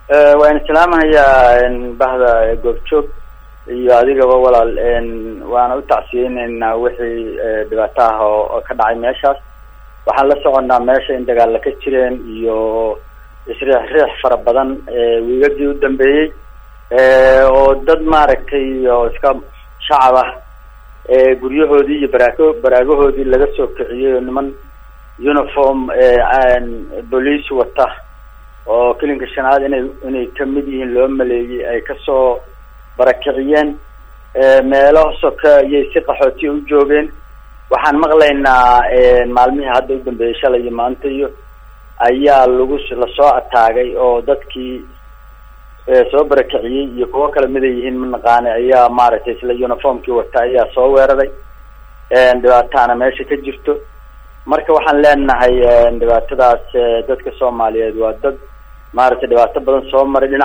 waan islaamahayaa bahda goobjoog iyo adigaba walaal waana u tacsiyeyneynaa wixii dhibaato ah oo ka dhacay meeshaas waxaan la soconnaa meesha in dagaalla ka jireen iyo isriix riix fara badan wiigadii u dambeeyey oo dad maaragtay oo iska shacab ah guryahoodii iyo baraago baraagahoodii laga soo kiciyey oo niman uniform bolice wata oo kelinka shanaad inay inay kamid yihiin loo maleeyey ay kasoo barakiciyeen meelo soka iyay si qaxootiya u joogeen waxaan maqlaynaa maalmihii hadda u dambeeyey shalay iyo maanta iyo ayaa lagu lasoo ataagay oo dadkii soo barakiciyey iyo kuwo kale mid ay yihiin manaqaane ayaa maaragtay isla uniformkii wata ayaa soo weeraray dhibaataana meesha ka jirto marka waxaan leenahay dhibaatadaas dadka soomaaliyeed waa dad maaragtay dhibaato badan soo maray dhinac